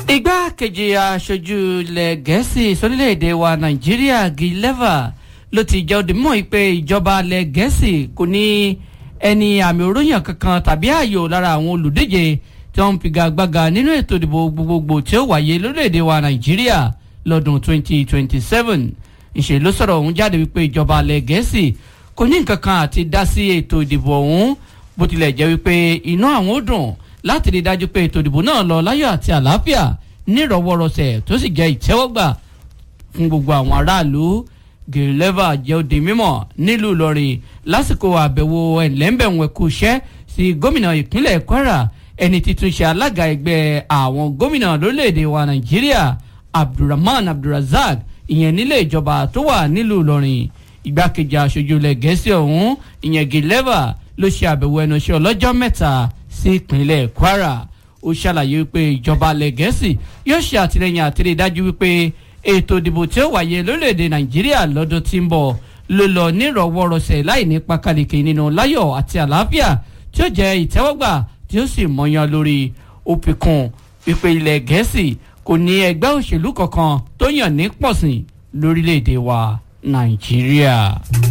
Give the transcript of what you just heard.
igbákejì aṣojú ilẹ̀ gẹ̀ẹ́sì sórílẹ̀‐èdè wa nàìjíríà gileva ló ti jẹ́ òdì mọ́ pé ìjọba ilẹ̀ gẹ̀ẹ́sì kò ní ẹni àmì òróyàn kankan tàbí ààyò lára àwọn olùdíje tí wọ́n ń figagbága nínú ètò ìdìbò gbogbogbò tí ó wáyé lórílẹ̀‐èdè wa nàìjíríà lọ́dún 2027 ìṣe ló sọ̀rọ̀ ọ̀hún jáde wípé ìjọba ilẹ̀ gẹ̀ẹ́sì kò ní nǹkan kan àti dá sí ètò ìdìbò ọ̀hún bó tilẹ̀ jẹ́ wípé inú àwọn ó dùn láti rí i dájú pé ètò ìdìbò náà lọ láyọ̀ àti àlàáfíà nírọ̀wọ́rọsẹ̀ tó sì jẹ́ ìtẹ́wọ́gbà fún gbogbo àwọn aráàlú gèrèlẹ́fà jẹ́ òde mímọ̀ nílùú ìlọrin lásìkò àbẹ̀wò ẹ̀lẹ́mbẹ̀wọ̀n ẹ̀kú iṣẹ́ sí gómìnà ìpínlẹ̀ kwara ẹni títún ṣe alága ẹgbẹ́ àwọn gómìnà lórílẹ̀‐èdè wa nàìjíríà abdulrahman abdulrazak ìyẹn nílé ìjọba tó wà nílùú ìlọrin igbákejì aṣojú ilẹ̀ gẹ̀ẹ́sì ọ̀hún ìyẹn gèrèlẹ́fà ló ṣe àbẹ̀wò ẹnu iṣẹ́ ọlọ́jọ́ mẹ́ta sí ìpínlẹ̀ kwara ó ṣàlàyé wípé ìjọba alẹ́ gẹ̀ẹ́sì yóò ṣe àtìlẹyìn àtìlẹyìn dájú wípé ètò ìdìbò tí ó wáyé lórílẹ̀‐èdè nàìjíríà lọ́dún tí ń bọ̀ ló lọ nírọ̀wọ́rọsẹ̀ láì ní pákáleke nínú láyọ̀ àti àlàáfíà tí ó jẹ́ ìtẹ́wọ́gbà tí ó sì mọ̀yán lórí òpìkùn wípé ilẹ̀ gẹ̀ẹ́sì kò ní ẹgbẹ́ òṣèlú kankan tó yàn ní pọ̀sìn lórílẹ̀‐èdè wa nàìjíríà.